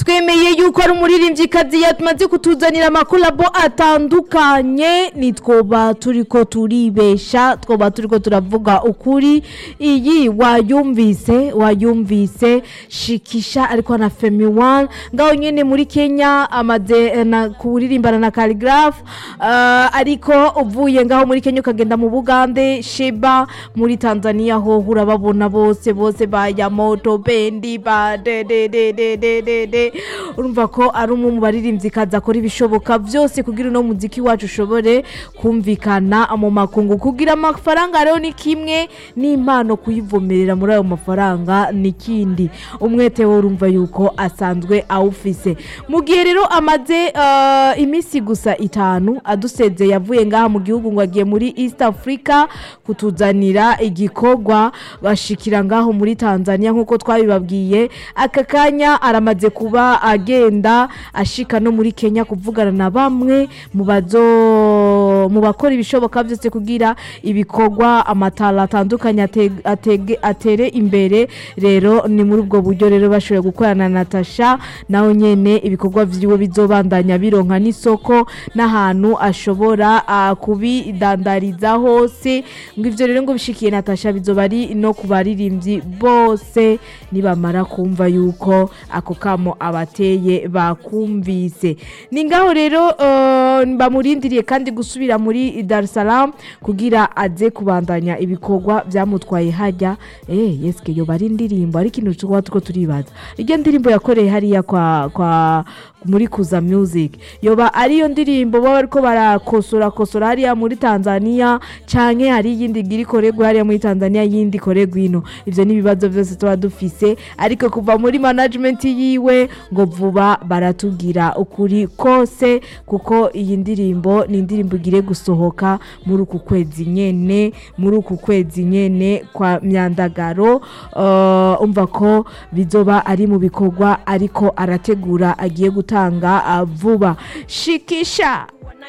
twemeye yuko ari umuririmbyikazi yamaze kutuzanira amakolabo atandukanye nitwoba turiko turibesha twoba turiko turavuga ukuri iyi wayumvise wayumvise shikisha ariko na femi one ngaho nyene muri kenya amaze eh, na kuririmbana na caligraph uh, ariko uvuye ngaho muri kenya ukagenda mu bugande sheba muri tanzania ho urababona bose bose ba yamoto bendi ba de de de de de de de urumva ko ari umwe mu baririmvyikazi akora ibishoboka byose kugira uno muziki wacu ushobore kumvikana mu makungu kugira amafaranga rero ni kimwe n'impano kuyivomerera muri ayo mafaranga ni kindi umwete we urumva yuko asanzwe awufise mu gihe rero amaze eh, iminsi gusa itanu aduseze yavuye ngaha mu gihugu ngo agiye muri east africa kutuzanira igikorwa bashikira ngaho muri tanzania nk'uko twabibabwiye aka kanya aramaze kuba agenda ashika no muri kenya kuvugana na bamwe mu bazo mu bakora ibishoboka byose kugira ibikorwa amatara atandukanye ateg- atege- atere imbere rero ni muri ubwo buryo rero bashoboye gukorana na natasha nawe nyene ibikorwa vyiwe bizobandanya bironka n'isoko n'ahantu ashobora ah, kubidandariza hose ngo ivyo rero ngo bishikiye natasha bizoba ari no ku baririmbyi bose nibamara kumva yuko ako kamo abateye bakumvise ni ngaho rero eh, bamurindiriye kandi gusubira muri Dar es Salaam kugira aze kubandanya ibikorwa byamutwaye hajya eh yeske yo bari indirimbo ariko ikintu tuba tuko turibaza iryo ndirimbo yakoreye hariya kwa kwa muri kuza music yoba ariyo ndirimbo baba bariko barakosora kosora hariya muri Tanzania canke hari iyindi gira ikorerwa hariya muri Tanzania yindi ikorerwa ino ivyo ni ibibazo byose tuba dufise ariko kuva muri management yiwe ngo vuba baratubwira ukuri kose kuko iyi ndirimbo ni indirimbo igire gusohoka muri uku kwezi nyene muri uku kwezi nyene kwa myandagaro uh, umva ko bizoba ari mu bikorwa ariko arategura agiye gutanga uh, vuba shikisha